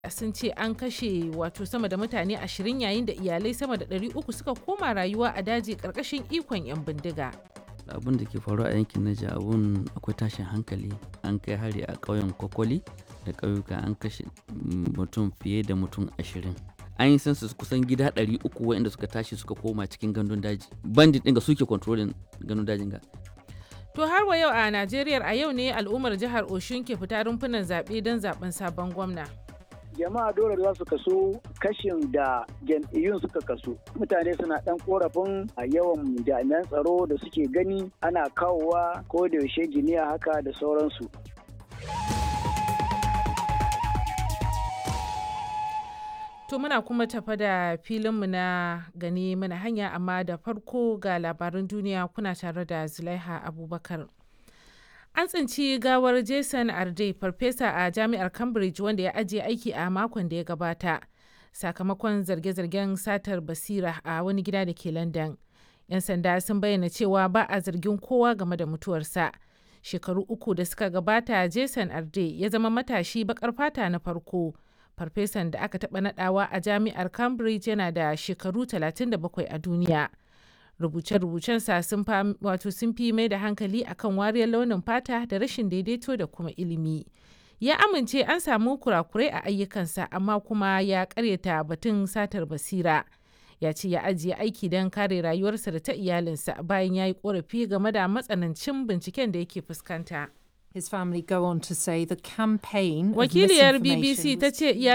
sun ce an kashe wato sama da mutane 20 yayin da iyalai sama da 300 suka koma rayuwa a daji karkashin ikon 'yan bindiga. abin da ke faruwa a yankin Naija abun akwai tashin hankali an kai hari a ƙauyen Kokoli da ƙauyuka an kashe mutum fiye da mutum ashirin an yi census kusan gida 300 waɗanda suka tashi suka koma cikin gandun daji bandit ɗin ga suke controlling gandun dajin ga To har wa yau a Najeriya a yau ne al'ummar jihar Oshun ke fita rumfunan zaɓe don zaɓen sabon gwamna. jama'a dole za su kaso kashin da jam'iyyun suka kaso mutane suna dan korafin a yawan jami'an tsaro da suke gani ana kawowa ko da yaushe giniya haka da sauransu To muna kuma tafa da filinmu na gani mana hanya amma da farko ga labaran duniya kuna tare da Zulaiha Abubakar. An tsinci gawar Jason Arde, farfesa a jami'ar Cambridge wanda ya ajiye aiki a makon da ya gabata, sakamakon zarge-zargen satar basira a wani gida da ke London. 'Yan sanda sun bayyana cewa ba a zargin kowa game da mutuwarsa. Shekaru uku da suka gabata, Jason Arde ya zama matashi bakar fata na farko. Farfesan da aka taɓa nadawa a jami'ar Cambridge yana da shekaru 37 a duniya. rubuce-rubucensa sun wato sun fi mai da hankali akan wariyar launin fata da rashin daidaito da kuma ilimi ya amince an samu kurakurai a ayyukansa amma kuma ya karyata batun satar basira ya ce ya ajiye aiki don kare rayuwarsa da ta iyalinsa bayan ya yi korafi game da matsanancin binciken da yake fuskanta His family go on to say the campaign wakiliyar bbc ta ce